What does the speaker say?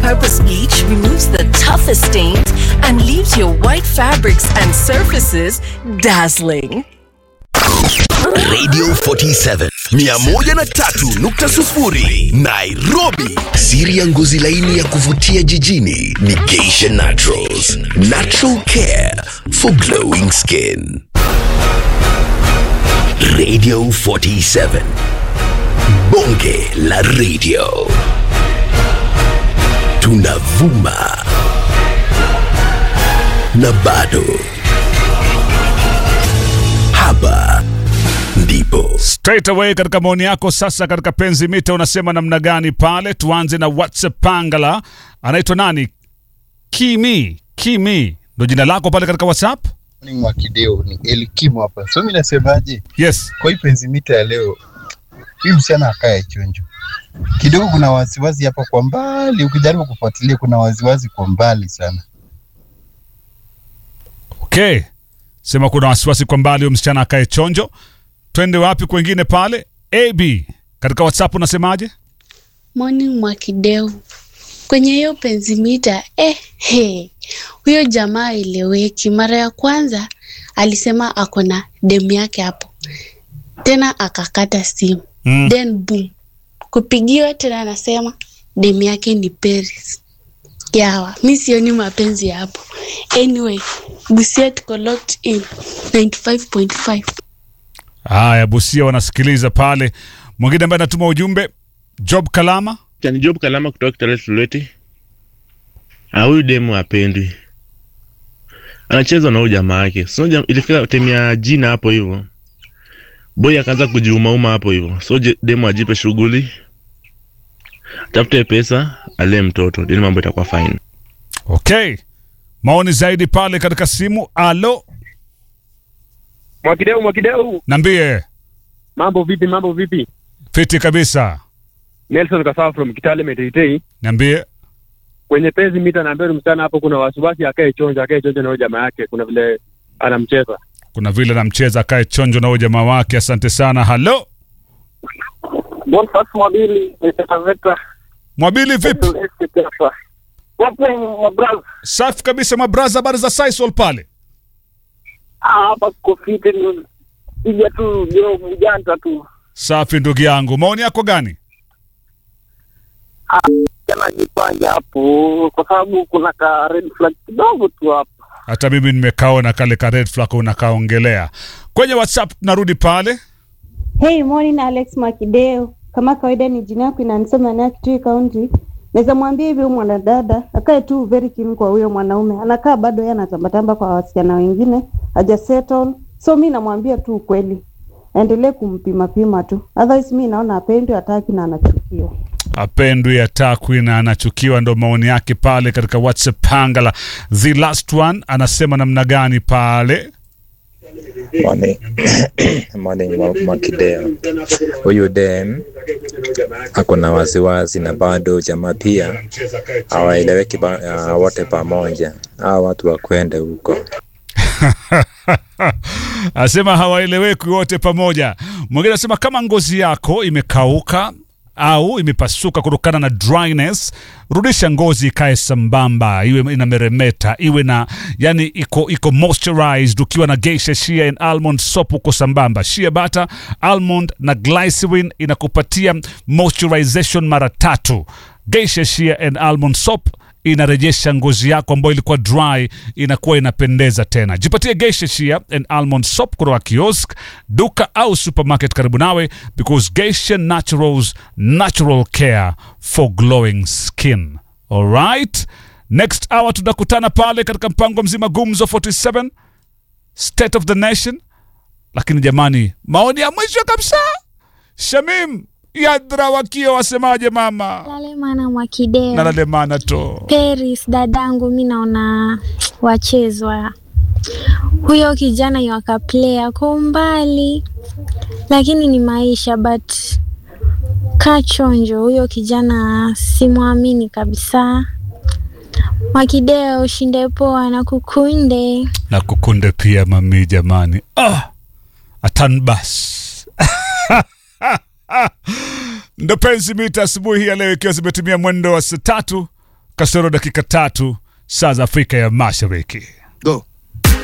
purpose bleach removes the toughest stains and leaves your white fabrics and surfaces dazzling. Radio 47 103.0 Nairobi. Siri ya ngozi laini ya kuvutia jijini ni Geisha Naturals. Natural care for glowing skin. Radio 47. Bonge la radio. Tunavuma na bado. Hapa ndipo straight away katika maoni yako sasa katika penzi mita unasema namna gani pale tuanze na whatsapp pangala anaitwa nani kimi kimi ndo jina lako pale katika whatsapp Morning wa kideo ni Elikimu hapa. So mimi nasemaje, yes kwa hii penzi mita ya leo, hii msichana akae chonjo kidogo. Kuna wasiwasi hapa kwa mbali, ukijaribu kufuatilia kuna wasiwasi kwa mbali sana. okay sema kuna wasiwasi kwa mbali huyo msichana akae chonjo twende wapi kwengine pale ab katika whatsapp unasemaje Morning Mwakideu. Kwenye hiyo penzimita eh, he, huyo jamaa eleweki. Mara ya kwanza alisema ako na demu yake hapo, tena akakata simu Mm. then boom, kupigiwa tena anasema demu yake ni Paris. Yawa, mi sioni mapenzi hapo. Anyway, Busia tuko locked in 95.5. haya busia wanasikiliza pale mwingine ambaye anatuma ujumbe job kalama Ni Job Kalama kutoka Kitale Sulweti. Ah, huyu demu apendwi, anacheza na huyu jamaa yake. So jam, ilifika time ya jina hapo hivyo, boy akaanza kujiumauma hapo hivyo. So je- demu ajipe shughuli, tafute pesa, alee mtoto, then mambo itakuwa fine. okay maoni zaidi pale katika simu alo Mwakideu, Mwakideu, nambie mambo vipi? Mambo vipi? fiti kabisa Nelson Kasawa from Kitale Meteitei. niambie Kwenye pezi mita naambia msichana hapo, kuna wasiwasi, akae chonjo, akae chonjo na huyo jamaa yake, kuna vile anamcheza. kuna vile namcheza akae chonjo na huyo jamaa wake asante sana halo Bonfas Mwabili Taveta mwabili vipi safi kabisa mabraza habari za sisol pale hapa kofiti piga tu jo mjanta tu safi ndugu yangu maoni yako gani anajipanga hapo kwa sababu kuna ka red flag kidogo tu hapo. hata mimi nimekaona kale ka red flag unakaongelea kwenye whatsapp tunarudi pale Hey, morning Alex Makideo. Kama kawaida ni jina yako inanisema na Kitui County. Naweza mwambia hivi huyu mwanadada akae tu very keen kwa huyo mwanaume. Anakaa bado yeye anatambatamba kwa wasichana wengine, haja settle. So mi namwambia tu ukweli. Endelee kumpima pima tu. Otherwise mi naona apendwi hataki na anachukiwa. apendwi atakwi na anachukiwa ndo maoni yake pale katika whatsapp pangala the last one anasema namna gani pale Morning, morning Mwa- Mwakideo. Huyu dem ako na wasiwasi na bado jamaa pia hawaeleweki ba- uh, wote pamoja. Hawa watu wakwende huko. asema hawaeleweki wote pamoja mwingine anasema kama ngozi yako imekauka au imepasuka kutokana na dryness rudisha ngozi ikae sambamba iwe inameremeta iwe na yani iko iko moisturized ukiwa na geisha shea and almond soap uko sambamba shea butter almond na glycerin inakupatia moisturization mara tatu geisha shea and almond soap inarejesha ngozi yako ambayo ilikuwa dry inakuwa inapendeza tena jipatie geisha shea and almond soap kutoka kiosk duka au supermarket karibu nawe because geisha naturals natural care for glowing skin alright next hour tutakutana pale katika mpango mzima gumzo 47 state of the nation lakini jamani maoni ya mwisho kabisa shamim yadra wakio wasemaje mama Lale mana Mwakideo. nalalemana to Paris dadangu, mi naona wachezwa. Huyo kijana yakaplaya kwa umbali, lakini ni maisha, but kaa chonjo, huyo kijana simwamini kabisa. Mwakideo, ushinde poa na kukunde. na kukunde pia mami jamani ah, atanbas ndo penzi mita asubuhi ya leo ikiwa zimetumia mwendo wa saa tatu kasoro dakika tatu saa za Afrika ya Mashariki.